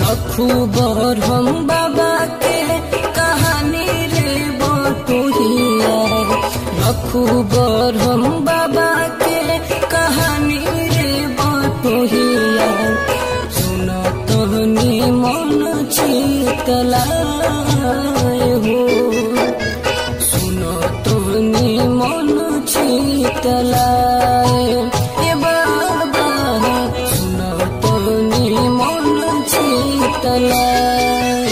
रखूबर हम बाबा के कहानी रे बटोहिया रखूबर हम बाबा के कहानी रे बटोहिया सुन तहनी मन शीतलाय हो सुन तहनी मन शीतलाय ए बाबा सुन तहनी मन शीतलाय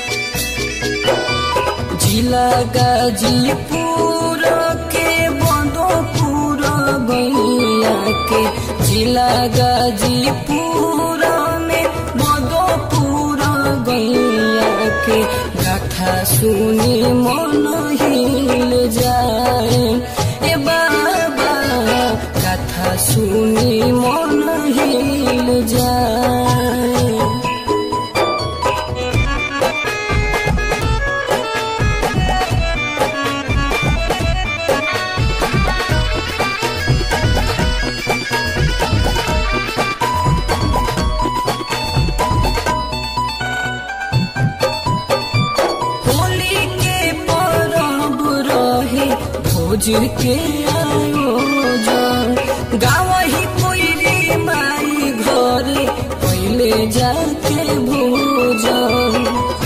जिला गाजीपुर के बंदोपुर गैया के जिला गाजीपुर में बंदोपुर गैया के गाथा सुनी मन हिल जाए ए बाबा गाथा सुनी मन हिल जाए होली के परब रहे भोज के आयोजन गावही कोइरी माई घरे पहले जाके भोजन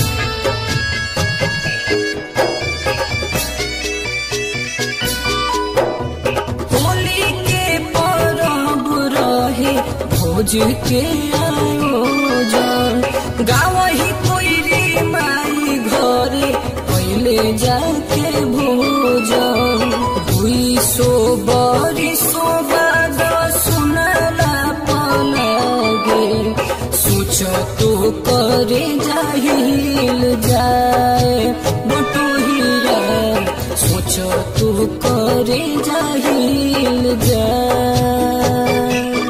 होली के परब रहे भोज के आयोजन गावही कोइरी माई घरे पहले जाके भोजन दुई सो बरी सो बाद सुनला पलगे सोच तो करे जाहिल जाए बटोहिया सोच तो करे जाहिल जाए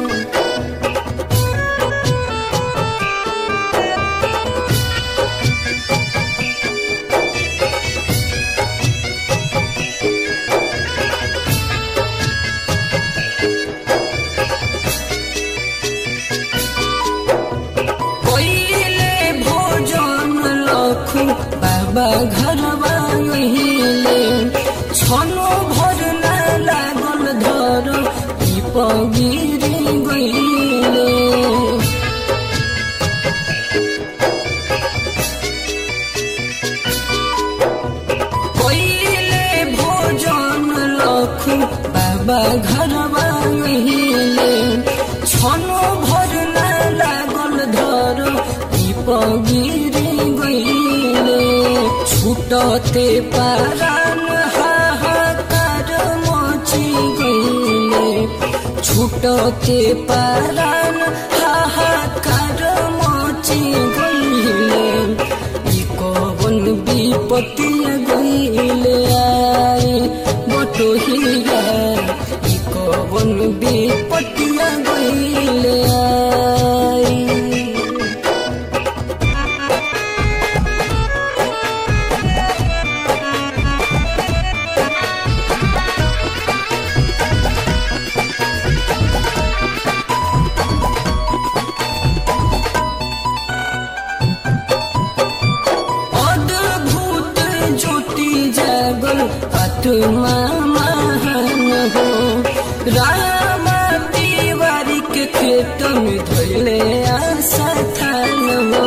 पहिले भोजन लखु बाबा घरवा अहिले छनो भर न लागल धर दीप गिरी गइले पहिले भोजन लखु बाबा घरवा अहिले छनो भर न लागल धर दीप गिरी गइले छुटते पारान हाहाकार मची गइले छुटते पारान हाहाकार मची गइले ई कवन विपत्तिया गइले आए बटोहिया ई कवन विपत्तिया गइले आए अद्भुत ज्योति जागल आत्मा महान हो राम तिवारी के खेत में धैले आशा थान हो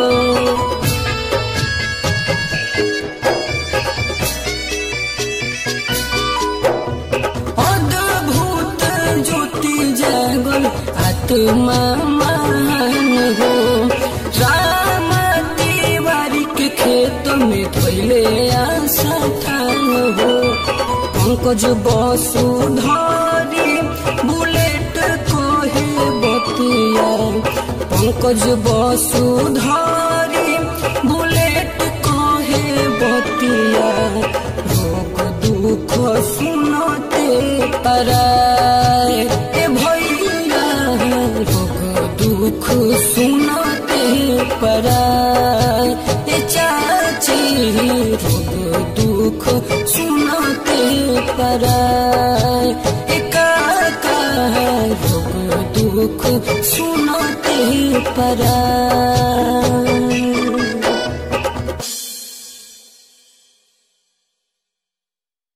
अद्भुत ज्योति जागल आत्मा महान हो राम तिवारी के खेत में धोइले आशा थान हो पंकज बसुधरी बुलेट कहे बतिया पंकज बसुधरी बुलेट कहे बतिया भोग दुख सुनते पराए ए भैया भोग दुख सुनते पराए ए चाची भोग दुख सुनते पराए ए काका भोग दुख सुनते पराए